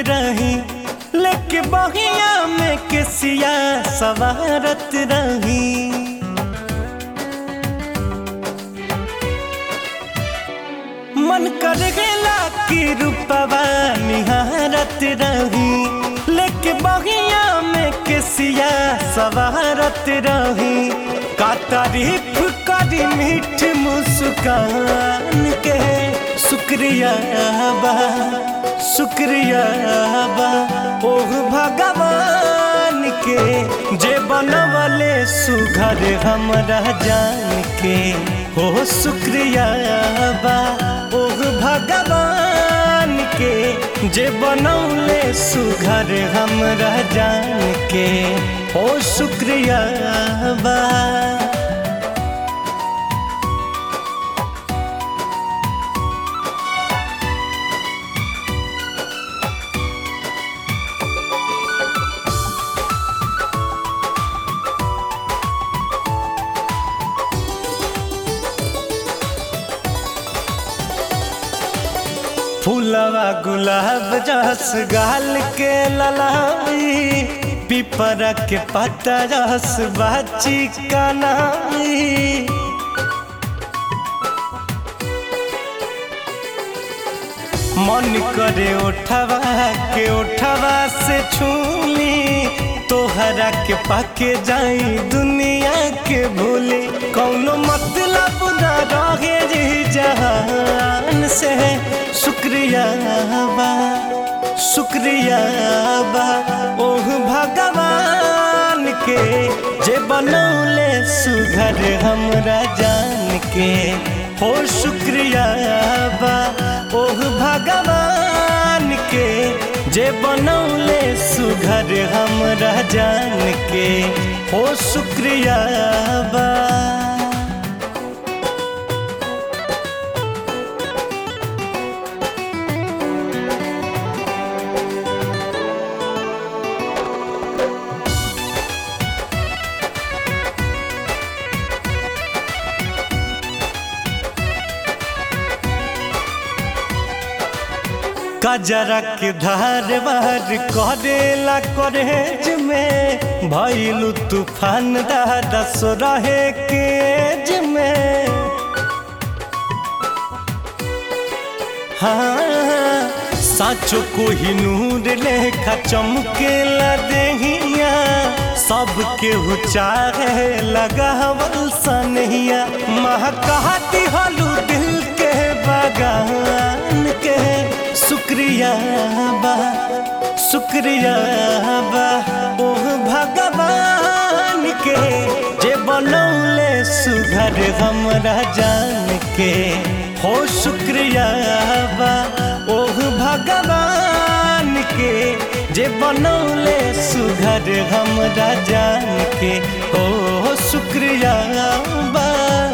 रही लेके बहिया में केसिया सवारत रही मन कर गेला कि रूपवा निहारत रही लेके बगिया में केसिया सवारत रही का तारीफ करी मीठ मुस्कान के शुक्रिया बा शुक्रिया बा ओह भगवान के जे बनवले सुघर हमरा जान के हो शुक्रिया बा ओह भगवान के जे बनौले सुघर हमरा जान के हो शुक्रिया बा फूलवा गुलाब जस गाल के ललाई पिपरा के पत्ता जस बाची कनाई मन करे उठवा के उठवा से छूली तोहरा के पाके जाई दुनिया के भूली कौनो मतलब न रहे जी जहान से शुक्रिया बा शुक्रिया बा ओह भगवान के जे बनौले सुघर हमरा जान के हो शुक्रिया बा ओह भगवान के जे बनौले सुघर हमरा जान के हो शुक्रिया बा कजरा के धार बार करेला करेज में भैलू तूफान दादा सो रहे केज में हाँ साचो को ही नूर लेखा चमकेला देहिया सबके चाहे लगावल सनहिया महकाती हलू दिल के बगान के शुक्रिया बा शुक्रिया बा ओह भगवान के जे बनौले सुघर हमरा जान के हो शुक्रिया बा ओह भगवान के जे बनौले सुघर हमरा जान के हो शुक्रिया बा